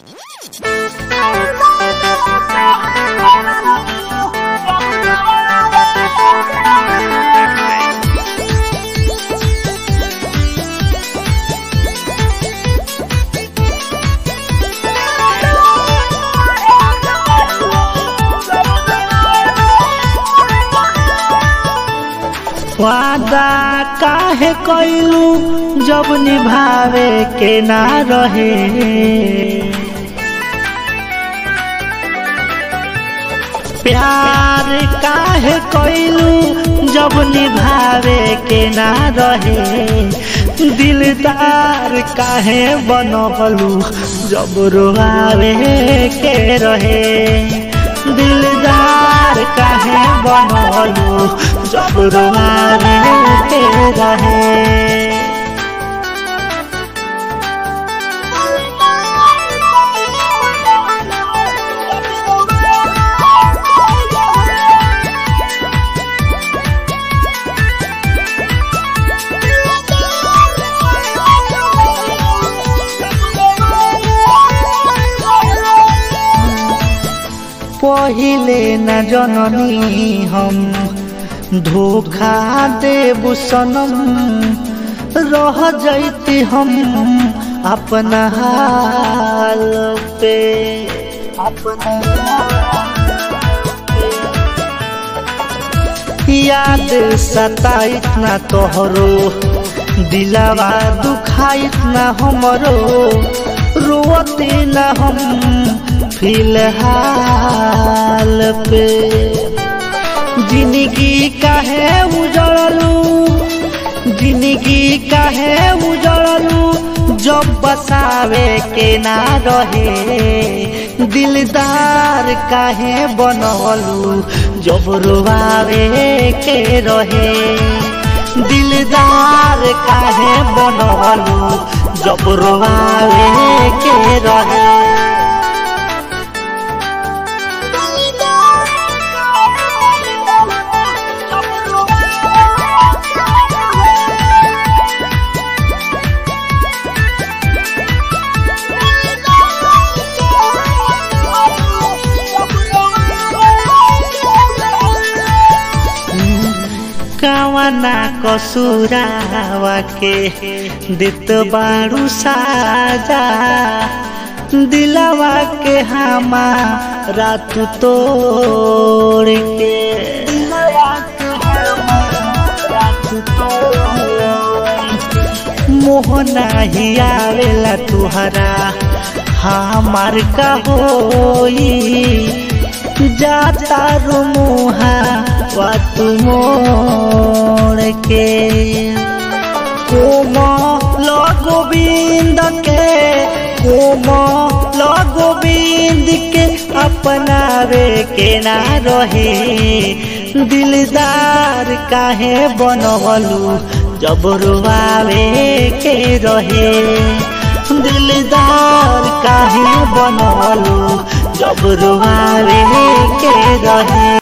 वादा काहे कइलू जब निभावे के ना रहे प्यार काहे कइलू जब निभावे के ना रहे दिलदार काहे बनबलू जब रोआवे के रहे दिलदार काहे बनबलू जब रोआवे के रहे पहिले न जननी हम धोखा देबू सनम रह जैती हम अपना हाल पे अपना याद सताइत ना तोहरो दिलावा दुखाइत ना हमरो रोते ना हम फिलहाल पे जिंदगी काहे उजड़लू जिंदगी काहे उजड़लू जब बसावे के ना रहे दिलदार काहे बनलू जब रोआवे के रहे दिलदार काहे बनलू जब रोआवे के रहे कवना कसुरावा के दित बारू साजा दिलावा के हमारा तू तोड़ के मोहना ही आवेला तुहरा हमार का होई जाता रुमुहा वा तुमोड़ के कोम गोविंद के कोम गोविंद के अपनावे के ना रहे दिलदार काहे बनवलू जब रुआवे के रहे दिलदार काहे बनवलू जब रुआवे के रहे